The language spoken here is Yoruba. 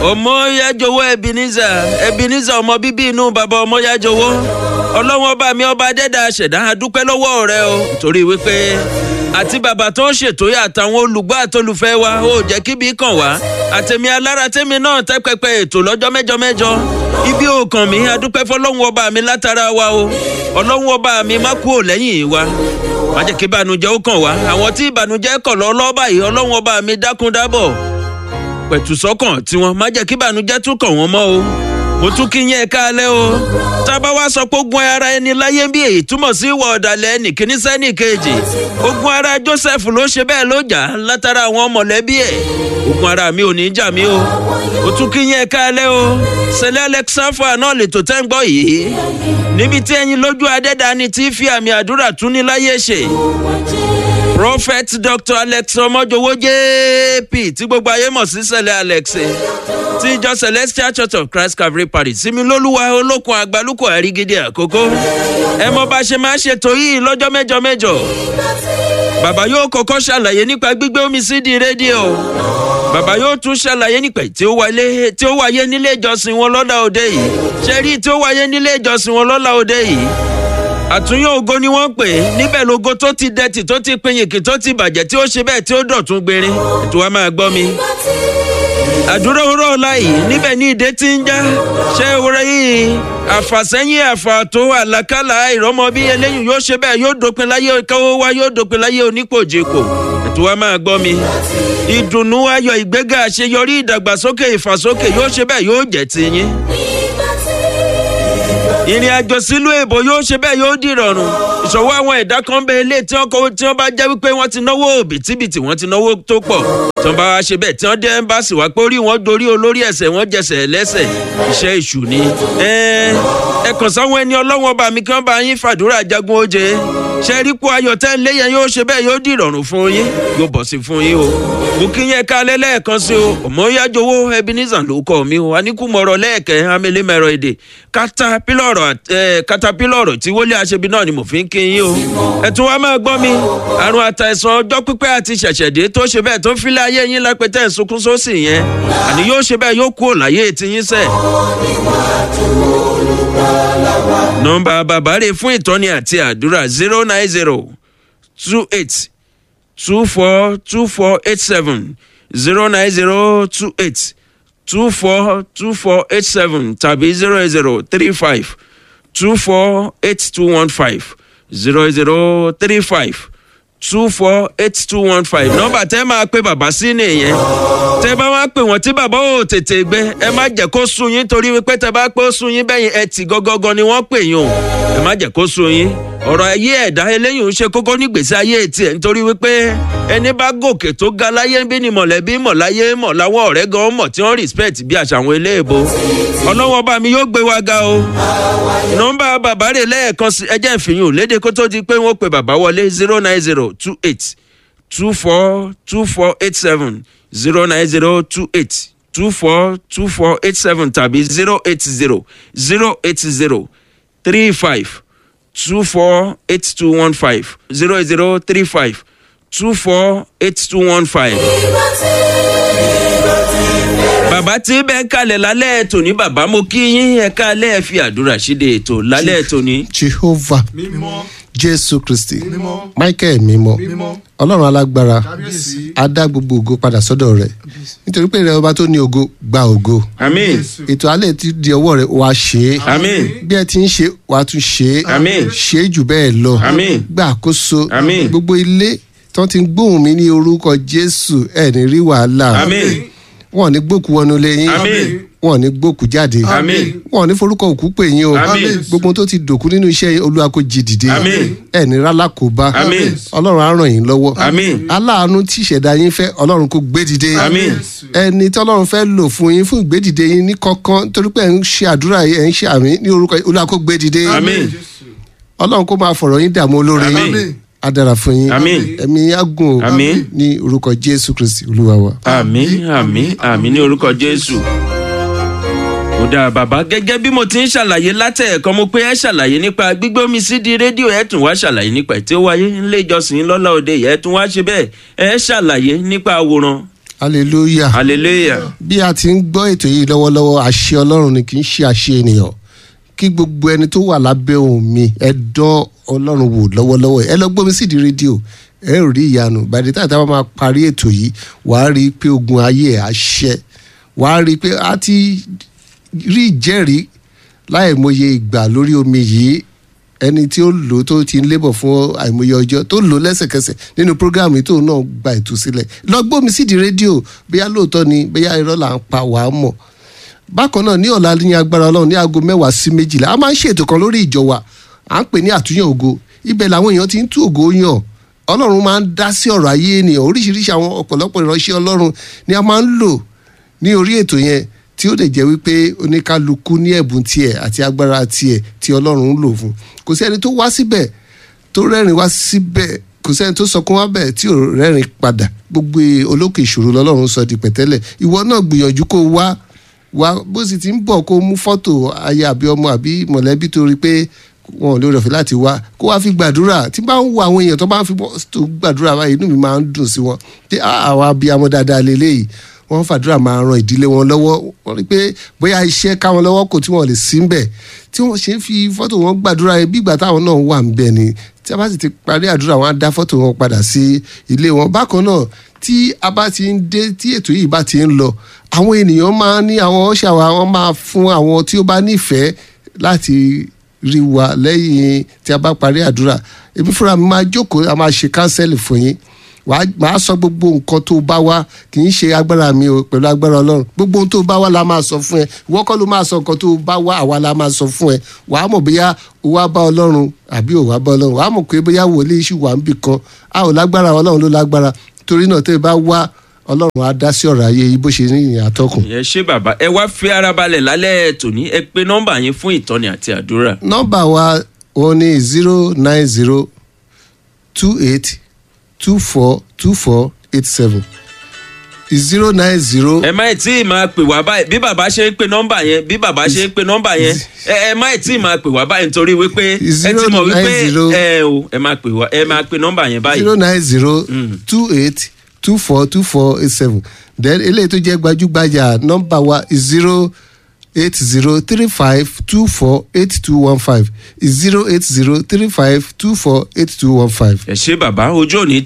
ọmọyájọwọ ebenezer ebenezer ọmọ bíbí inú bàbá ọmọyájọwọ ọlọ́wọ́n ọba mi ọba dẹ́dà ṣẹ̀dá adúpẹ́ lọ́wọ́ rẹ o nítorí wípé àti bàbá tó ń ṣètò yà àtàwọn olùgbọ́ àtolùfẹ́ wa ó jẹ́ kíbi kàn wá àtẹ̀mí alára tẹ́mi náà tẹ́ pẹpẹ ètò lọ́jọ́ mẹ́jọ mẹ́jọ ibi ò kàn mí adúpẹ́ fọlọ́wọ́n ọba mi látara wa o ọlọ́wọ́n ọba mi má kú ò lẹ́yìn wa má jẹ́ kí ìbànújẹ́ ó kàn wá àwọn tí ìbànújẹ́ kàn lọ́ lọ́ báyìí ọlọ́wọ́n ọba mi dákun dábọ̀ pẹ̀tù sọ́kàn tiwọn má jẹ́ kí ìbànújẹ́ tún kàn wọ́n mọ́ o mo tún kí yẹn ká alẹ́ o tá a bá wá sọ pé ogun ara ẹni láyé bí èyí túmọ̀ sí ìwà ọ̀dàlẹ̀ ẹnì kíní sẹ́nì kejì ogun ara joseph ló ṣe bẹ́ẹ̀ ló jà látara àwọn mọ̀lẹ́bí ẹ̀ ogun ara mi ò ní jà mí o mo tún kí yẹn ká alẹ́ o sẹlẹ̀ alexafa náà lè tó tẹ́ ń gbọ́ yìí níbi tí ẹyin lójú adẹ́dani ti fi àmì àdúrà tún ní láyé ṣe prophet dr alex ọmọjọwọ jp tí gbogbo ayé mọ̀ sí sẹlẹ̀ alex ti ìjọ celestial church of christ calvary parish sinmi lólúwa olókun àgbálùkù àrígídé àkókò ẹ mọ bá ṣe máa ṣètò yìí lọ́jọ́ mẹ́jọ mẹ́jọ bàbá yóò kọ́kọ́ ṣàlàyé nípa gbígbé omi sí di rédíò bàbá yóò tún ṣàlàyé nípa tí ó wáyé tí ó wáyé nílé ìjọsìn wọn lọ́la òde yìí ṣe rí tí ó wáyé nílé ìjọsìn wọn lọ́la òde yìí àtúnyẹ ògo ni wọ́n pè é níbẹ̀ lógo tó ti dẹ́tì tó ti pinyìnkì tó ti bàjẹ́ tí ó ṣe bẹ́ẹ̀ tí ó dọ̀tún gbére ètò wa máa gbọ́ mi àdúrà òwúrọ̀ ọ̀la yìí níbẹ̀ ní ìdè tí ń já ṣé òwúrọ̀ yìí àfàsẹ́yìn àfàtó àlàkálà ìrọ́mọ bí eléyìí yóò ṣe bẹ́ẹ̀ yóò dópin láyé káwó wá yóò dópin láyé onípòjìpò ètò wa máa gbọ́ mi ìdùnnú ayọ̀ ìgbéga àṣeyọrí ìdàgbàsókè ìfàsókè yóò ṣe bẹ́ẹ̀ yóò jẹ́ tiyín ìrìn àjò sílùú èbó yóò ṣe bẹ́ẹ̀ yóò dìrọ̀rùn ìṣòwò àwọn ẹ̀dá kan bẹ ilé tí wọ́n kọ́ tí wọ́n bá jẹ́ wípé wọ́n ti náwó òbítíbitì wọ́n ti náwó tó pọ̀ tí wọ́n bá wá ṣe bẹ́ẹ̀ tí wọ́n dé ẹ́mbáàsì wá pé orí wọn dorí olórí ẹ̀sẹ̀ wọ́n jẹsẹ̀ lẹ́sẹ̀ iṣẹ́ ìṣù ni. ẹ kàn sáwọn ẹni ọlọ́wọ́n bá mi kí wọ́n bá yín fàdúrà jagun oje ṣe rí kó ayọ̀ tẹ́ ń lé yẹn yóò ṣe bẹ́ẹ̀ yóò dìrọ̀rùn fún yín yóò bọ̀ sí fún yín o mo kí yẹn ká lẹ́lẹ́ẹ̀kan sí o ọmọ yájọwọ́ ebenezer ló kọ́ mi o aníkùmọ̀rọ̀ lẹ́ẹ̀kẹ́ amẹ́lẹ́mẹ̀rọ èdè katapilọ̀rọ̀ tí wọlé aṣebi náà ni mo fi ń kí yín o ẹ̀tún wa máa gbọ́ mi àrùn àtàìsàn ọjọ́ pípẹ́ àti ṣẹ̀ṣẹ̀dé tó ṣe bẹ́ẹ̀ tó ń filẹ̀ ayé yín lápẹ́tẹ́ ìsunkún sósì yẹn àní yóò ṣe bẹ́ẹ̀ yóò kú òláyé ti yín sẹ́ẹ̀. nọmba bàbá rè fún ìtọ́ni àti àdúrà zero nine zero two eight two four two four eight seven zero nine zero two eight two four two four eight seven tàbí zero zero three five two four eight two one five zero zero three five two four eight two one five nọmba tẹ máa pe bàbá sí nìyẹn tẹ bá wá pè wọn tí bàbá ò tètè gbé ẹ má jẹ kó sun yín torí wípé tẹ bá pé ó sun yín bẹyìn ẹ tì gọgọgọ ni wọn pè yín o ẹ má jẹ kó sun yín ọ̀rọ̀ ayé ẹ̀dá eléyìí ń ṣe kókó nígbèsí ayé tiẹ̀ nítorí wípé ẹni bá gòkè tó ga láyé bí ni mọ̀lẹ́bí mọ̀ láyé mọ̀ láwọn ọ̀rẹ́ gan mọ̀ tí wọ́n respect bí àṣà àwọn eléèbó ọlọ́wọ́ bá mi yóò gbé wa ga o nọmba bàbá rè lẹ́ẹ̀kan sí ẹjẹ́ ìfìyàn léde kó tó di pé wọ́n pe bàbá wọlé zero nine zero two eight two four two four eight seven zero nine zero two eight two four two four eight seven tàbí zero eight zero zero eight zero three five two four eight two one five zero zero three five two four eight two one five. bàbá tí bẹ́ẹ̀ kalẹ̀ lálẹ́ ètò ní bàbá mo kí yín ẹ̀ka alẹ́ ẹ̀ fi àdúrà ṣíde ètò lálẹ́ ètò ní. jehovah mímọ́ jésù kristi mímọ́ michael mímọ́ mímọ́ ọlọ́run alágbára kábíyèsí á dá gbogbo ògo padà sọ́dọ̀ rẹ̀ nítorí pé ìrẹ́ ọba tó ní ògo gba ògo àmín ètò alẹ́ ti di ọwọ́ rẹ̀ wá ṣe é àmín bí ẹ ti ń ṣe wàá tún ṣe é Àmín. ṣe é jù bẹ́ẹ̀ lọ Àmín. gba àkóso Àmín. gbogbo ilé tí wọ́n ti ń gbóhùn mi ní orúkọ jésù ẹ̀ ní rí wàhálà àmín wọn ò ní gbókù wọnú ilé yín Àmín. wọn ò ní gbókù jáde Àmín. wọn ò ní forúkọ òkú pè yín o Àmín. gbogbo tó ti dòkú nínú iṣẹ́ yín, olúwa kò jí dìde Àmín. ẹ̀ ní rálákòóbá Àmín. ọlọ́run á ràn yín lọ́wọ́ Àmín. aláàánú tí ìṣẹ̀dá yín fẹ́ ọlọ́run kò gbé dìde Àmín. ẹni tí ọlọ́run fẹ́ lò fún yín fún ìgbédìde yín ní kọ́kán torí pé ẹ̀ ń ṣe àdúrà yìí ẹ̀ ń ṣe àmì ní orúkọ olúwa kò gbé dìde Àmín. ọlọ́run kó máa fọ̀rọ̀ yín dààmú olóore Àmín. yín á dára fún yín Àmín. ẹ̀mí á gùn o Àmín. ní orúkọ jésù kristi olúwa wa. àmín àmín àmín ní orúkọ jésù. ó dáa bàbá gẹ́gẹ́ bí mo ti ń ṣàlàyé látẹ̀ẹ̀kan mo pé ẹ ṣàlàyé nípa gbígbé omi sí di rédíò ẹ tún wá ṣàlàyé nípa ẹ̀ tí ó wáyé nílé ìjọsìn lọ́la òde ẹ̀ tún wá ṣe bẹ́ẹ̀ ẹ ṣàlàyé nípa àwòrán hallelujah. hallelujah bí a ti ń gbọ́ ètò yìí lọ́wọ́lọ́wọ́ àṣẹ ọlọ́run ni kì í ṣe àṣẹ ènìyàn kí gbogbo ẹni tó wà lábẹ́ ohùn mi ẹ dán ọlọ́run wò lọ́wọ́lọ́wọ́ ẹ lọ gbómi sídìí rédíò ẹ ò rí ìyanu bàdé tá a máa parí ètò yìí wàá rí i pé ogun ayé ẹ̀ á ṣẹ wàá rí i pé a ti rí ìjẹ́rìí láìmọye ìgbà lórí omi yìí ẹni tí ó lò tó ti ń lébọ̀ fún àìmọye ọjọ́ tó lò lẹ́sẹ̀kẹsẹ̀ nínú prógráàmù tó náà gba ìtúsílẹ̀ lọ gbómi sídìí rédíò bóyá lóòótọ́ ni bóyá irọ́ là ń pa wàá mọ̀ bákan náà ní ọ̀la ní agbára ọlọ́run ní aago mẹ́wàá sí méjìlá a máa ń ṣètò kan lórí ìjọ wa à ń pè ní àtúnyàn ògo ibẹ̀ làwọn èèyàn ti ń tú ògo yàn ọlọ́run máa ń dá sí ọ̀rọ̀ ayé ènìyàn oríṣiríṣi àwọn ọ̀pọ̀lọpọ̀ ìránṣẹ́ ọlọ́run ni a máa ń lò ní orí ètò yẹn tí ó lè jẹ́ wípé oníkálukú ní ẹ̀bùn tiẹ̀ àti agbára tiẹ̀ tí ọlọ́run ń lò fún kò sí ẹni tó wá síbẹ̀ tó rẹ́rìn wá síbẹ̀ kò sẹ́ni tó sọkún wá bẹ̀ tí ò rẹ́rìn padà gbogbo olókè ìṣòro lọ́lọ́run sọ di pẹ̀tẹ́lẹ̀ ìwọ náà gbìyànjú kó wá wá bó sì ti ń bọ̀ kó mú fọ́tò aya àbí ọmọ àbí mọ̀lẹ́bí tó rí pé wọn ò lè rọ̀fẹ́ láti wá kó wá fi gbàdúrà tí bá ń wo àwọn èèyàn tó bá ń fi tó gbàdúrà báyìí inú mi máa ń dùn sí wọn tí àwọn abiyamọ dáadáa lélẹ́yìí wọ́n fàdúrà máa ran ìdílé wọn lọ́wọ́ wọ́n rí pé bóyá iṣẹ́ káwọn lọ́wọ́ kò tí wọ́n lè sí ń bẹ̀ tí wọ́n ṣe ń fi fọ́tò wọn gbàdúrà yẹn bí ìgbà táwọn náà wà ń bẹ̀ ni tí a bá sì ti parí àdúrà wọn á dá fọ́tò wọn padà sí ilé wọn bákan náà tí a bá ti ń dé tí ètò yìí bá ti ń lọ àwọn ènìyàn máa ní àwọn ṣàwà wọn máa fún àwọn tí ó bá nífẹ̀ẹ́ láti rí wa lẹ́yìn tí a bá parí àdúrà èmi fúnra mi máa jókòó a máa ṣe kánsẹ́lì fún yín wàá sọ gbogbo nǹkan tó bá wá kì í ṣe agbára mi o pẹ̀lú agbára ọlọ́run gbogbo ohun tó bá wá la máa sọ fún ẹ ìwọ kọ́ ló máa sọ nǹkan tó bá wá àwa la máa sọ fún ẹ wàá mọ̀ bóyá o wá bá ọlọ́run àbí o wá bá ọlọ́run wàá mọ̀ pé bóyá wòlíì ṣì wà níbì kan a ò lágbára ọlọ́run ló lágbára torí náà tẹ́ ẹ bá wá ọlọ́run á dá sí ọ̀rọ̀ ayé yìí bó ṣe ní ìyìn àtọkùn. ẹ ṣé bàbá ẹ wá fi ara balẹ̀ lálẹ́ tòní ẹ pé nọ́mbà yín fún ìtọ́ni àti àdúrà. nọ́mbà wa wọn ní zero nine zero two eight two four two four eight seven zero nine zero. ẹ má tí ì máa pè wá báyìí bí bàbá ṣe ń pe nọ́mbà yẹn bí bàbá ṣe ń pe nọ́mbà yẹn ẹ ẹ má tí ì máa pè wá báyìí nítorí wípé ẹ ti mọ̀ wípé ẹ o ẹ máa pè wá ẹ máa pe nọ́mbà yẹn báyìí. zero nine zero two eight two four two four eight seven then eléyìí tó jẹ́ gbajúgbajà nọ́mbà wa zero eight zero three five two four eight two one five zero eight zero three five two four eight two one five. ẹ ṣé bàbá ojú òní